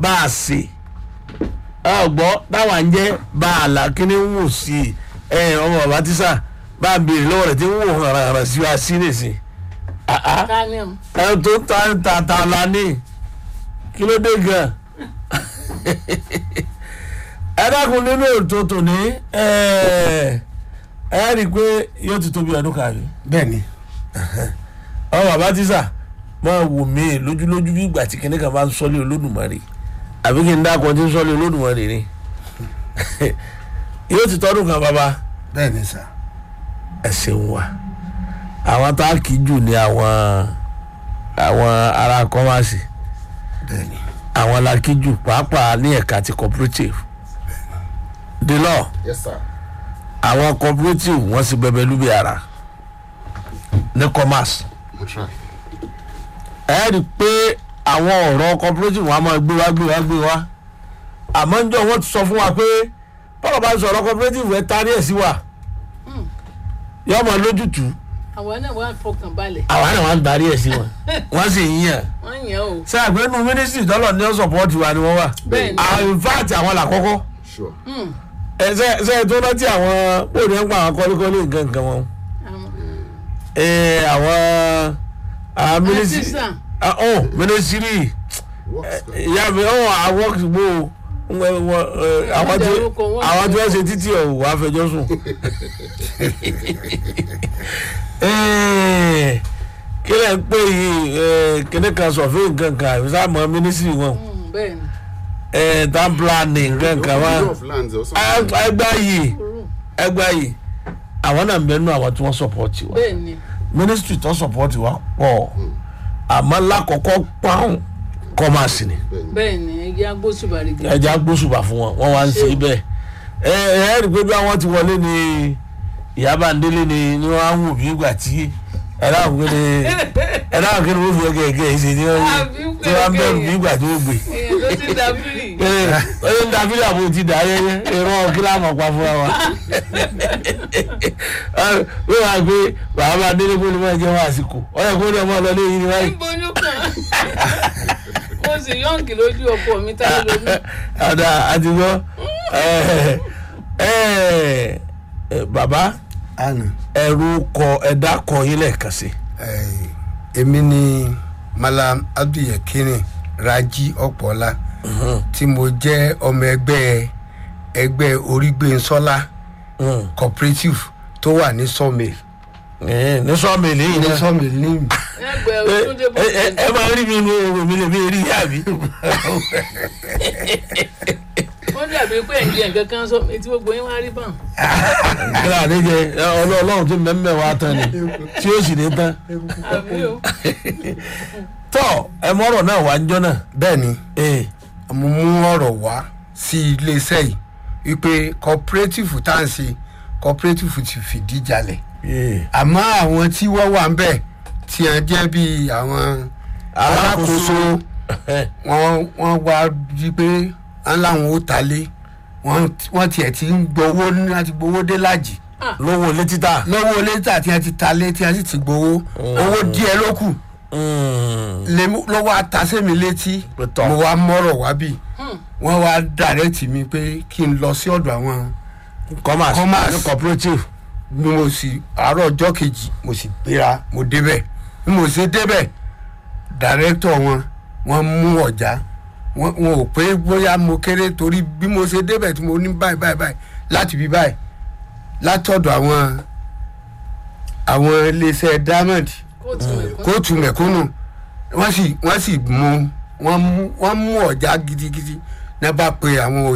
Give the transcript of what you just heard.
bá a sè ọgbọ́ táwa ń jẹ́ bá a là kíní ń wò sí i ẹ ọmọ bàbá tíṣà bá a béèrè lọ́wọ́ rẹ̀ tí ń wò hàn hàn sí wa sí nìsín ká ní o ẹ tó ta ń ta ta la ní kí ló dé gan ẹ dákun nínú ètò tòní ẹ ẹ rí i pé yóò ti tóbi ọdún kan yìí bẹ́ẹ̀ ni ọmọ bàbá tíṣà máa wò mí lójúlójú bí ìgbà tí kìnìkan bá ń sọlé olódùmarè àbí kí n dákun tí ń sọlé olódùmarè ni yóò ti tọdún kan bàbá bẹ́ẹ̀ ni sà ẹ ṣeun wa àwọn tá a kì í jù ní àwọn àwọn ará kọ́másì bẹ́ẹ̀ ni àwọn la kì í jù pàápàá ní ẹ̀ka ti cooperative the law yes sir àwọn cooperative wọ́n sì bẹ̀bẹ̀ lúbi ara ní commerce mo try ẹ rí i pé àwọn ọ̀rọ̀ cooperative wọn a máa gbé wá gbé wá gbé wá àmọ́ ń jọ wọ́n ti sọ fún wa pé bọ́lá bá ń sọ̀rọ̀ cooperative ẹ tarí ẹ̀ sí wa yọ ọmọ lójútùú àwọn náà wà fọkàn balẹ̀ àwa náà wọ́n ń darí ẹ̀ sí wọn wọ́n sì ń yàn wọ́n yàn o ṣe àgbẹ̀nu mínísítì tọ́lọ̀ ní ọ̀sọ̀pọ̀tì wa ni wọ́n wà bẹ́ẹ̀ ni àwọn in fact àwọn làkọ́kọ́ sure ẹ ṣe ṣe tó rántí àwọn bóde ń pa àwọn kọ́lékọ́lé nǹkan nǹkan wọn àwọn ẹ àwọn àwọn mínísítì sísà ah, oh mínísítì works good ìyá mi ọ̀ àwọn gbó àwọn tí dárúkọ wọn. àwọn tí wọ́n ṣe títí ọ̀ wà á fẹjọ́ sùn. Eh, kí lẹ́ ń pè yìí kíní kan sọ̀fẹ́ nǹkan kan àbí sáà mọ́ mínísítì wọn Mm, bẹ́ẹ̀ ni eh, town planning nǹkan kan wá Review of lands or something. ẹgbà yìí kúrú ẹgbà yìí àwọn náà ń bẹ nínú àwọn tí wọ́n sọ̀pọ̀tì wa bẹ́ẹ̀ ni mínísítì tó sọ̀pọ̀tì wa pọ̀ àmọ́ lákọ̀ọ́kọ́ pààrùn kọ́másì ni bẹ́ẹ̀ ni ẹgbẹ́ agbósùbàrì gẹ̀ ẹja gbósùbà fún wọn wọn wá ń ṣe bẹ́ẹ̀ ẹ ẹ rí i pé bí àwọn ti wọlé ni ìyábà ń délé ni ni wọn á wù bí ìgbà tí ẹ dáhùn kí ni ẹ dáhùn kí ni wọn fi ọgẹ ẹgẹ yìí ṣe ni wọn Àbí tí wọn pé bẹ̀rù ọgẹ bí ìgbà tí wọn gbé èèyàn ló ti dàbírì ẹ ẹ ń dàbí àbò ti dà ayẹyẹ ìran kílámù pa fúnra wa wọ́n wá gbé bàbá délé kó lè máa jẹ́ wọn àsìkò ọ̀yẹ́ kó lè máa lọ lé yìí ni wáyé. níbo kan mo sì yọ̀ǹkì lójú ọkọ mi tá a lómi ada adigun ẹ ẹ baba àná ẹrú kọ ẹdá kọ yín lẹ́ẹ̀kan sí. èmi ni malam abdulyakirin raji ọpọlá tí mo jẹ́ ọmọ ẹgbẹ́ ẹgbẹ́ orígbénsọ́lá cooperative tó wà ní sawmill ní sọ́ọ̀mìlì yìí ní náà sawmill ní ẹgbẹ́ ẹ òtúndé bó ẹ ẹ máa rí mi ní oòrùn mi lè mi rí yá mi. wọ́n dàbí pé ẹ̀ǹdí ẹ̀ǹkan kan sọ etí gbogbo yín wá rí bàn kíláà àdéjẹ ọlọ́run tó mẹ́mẹ́ wa tán ni tí ó sì ní tán. àbí o tọ́ ẹ mọ́rọ̀ náà wá ń jọ́ náà. bẹ́ẹ̀ ni ee mo mú ọ̀rọ̀ wá sí iléeṣẹ́ yìí wípé cooperative tá à ń ṣe cooperative ti fìdí jalẹ̀ ee àmọ́ àwọn tí wọ́n wà ń bẹ̀ tí wọ́n jẹ́ bíi àwọn alákòóso wọ́n wọ́n wá rí pé wọ́n láwọn ó ta lé wọ́n wọ́n tiẹ̀ ti ń gbowó ní láti gbowó dé lájì lówó létí tà. lọ́wọ́ létà tí wọ́n ti ta lé tí wọ́n sì ti gbowó owó díẹ̀ ló kù lèmi- lọ́wọ́ àtàsẹ́mi létí Pẹ̀tọ́. mo wá mọ́rọ̀ wá bì wọ́n wá dàrẹ́tì mi pé kí n lọ sí ọ̀dọ̀ àwọn commerce Commerce. ní cooperative. bí mo sì àárọ̀ ọjọ́ kejì mo sì gbéra mo débẹ̀ bí mo ṣe débẹ̀ dàrẹ́tọ̀ wọn wọ́n mú ọ̀já wọn wọn ò pé bóyá mo kéré torí bí mo ṣe débẹ̀ tí mo ní báyìí báyìí báyìí láti bí báyìí látọ̀dọ̀ àwọn àwọn iléeṣẹ́ diamond kóòtù mẹ́kọ́ kóòtù mẹ̀kúnnù wọ́n sì wọ́n sì mú wọ́n mú wọ́n mú ọ̀já gidigidi náà bá pe àwọn